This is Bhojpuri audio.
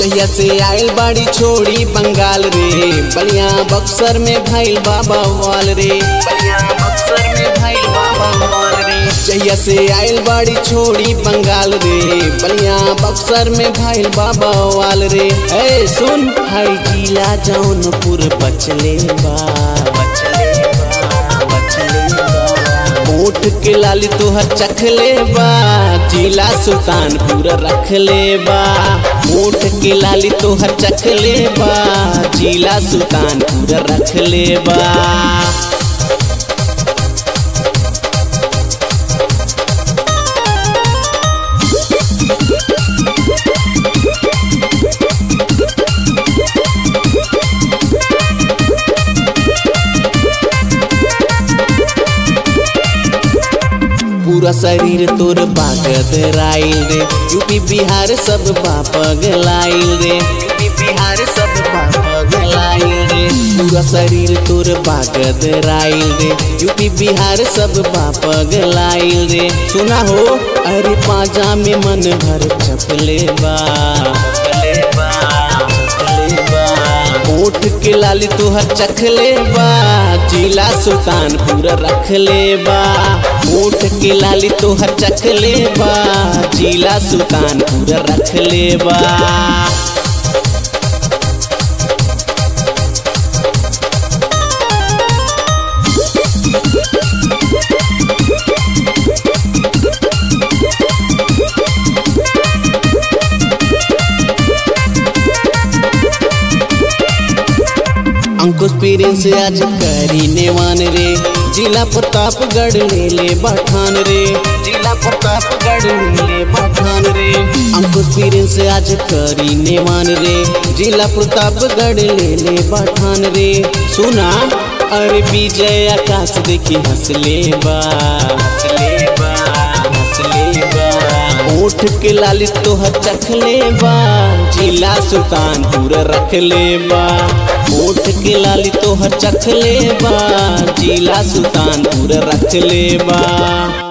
जहिया से आयल बाड़ी छोड़ी बंगाल रे बलिया बक्सर में भइल बाबा वाल रे बलिया बक्सर में भइल बाबा वाल रे जहिया से आयल बाड़ी छोड़ी बंगाल रे बलिया बक्सर में भइल बाबा वाल रे ए सुन हई जिला जौनपुर बचले बा बचले बा बचले बा ओठ के लाली तोहर चखले बा जिला सुल्तानपुर रखले बा ओठ के लाली तोहर चखले बा जिला सुल्तानपुर रखले बा पूरा शरीर तोर बागद राइल रे यूपी बिहार सब बापगलाइल रे यूपी बिहार सब बापगलाइल रे पूरा शरीर तोर बागद राइल रे यूपी बिहार सब बापगलाइल रे सुना हो अरे पाजा में मन भर चपले बा चपले बा चपले बा ओठ के लाली तोहर चखले बा जिला सुल्तानपुर रखले बा ओठ के लाली तोहर चखले बा जिला सुल्तानपुर रखले बा अंकुश पीरिन से आज करी नेवान रे जिला प्रतापगढ़ ले ले बठान रे जिला प्रतापगढ़ ले ले बठान रे अंकुश पीरिन से आज करी नेवान रे जिला प्रतापगढ़ ले ले बठान रे सुना अरे विजय आकाश देखी हंसले बा हंसले बा हंसले बा ओठ के लाली तोहर चखले बा जिला सुल्तानपुर रखले बा ओठ के लाली तोहर चखले बा जिला सुल्तानपुर रखले बा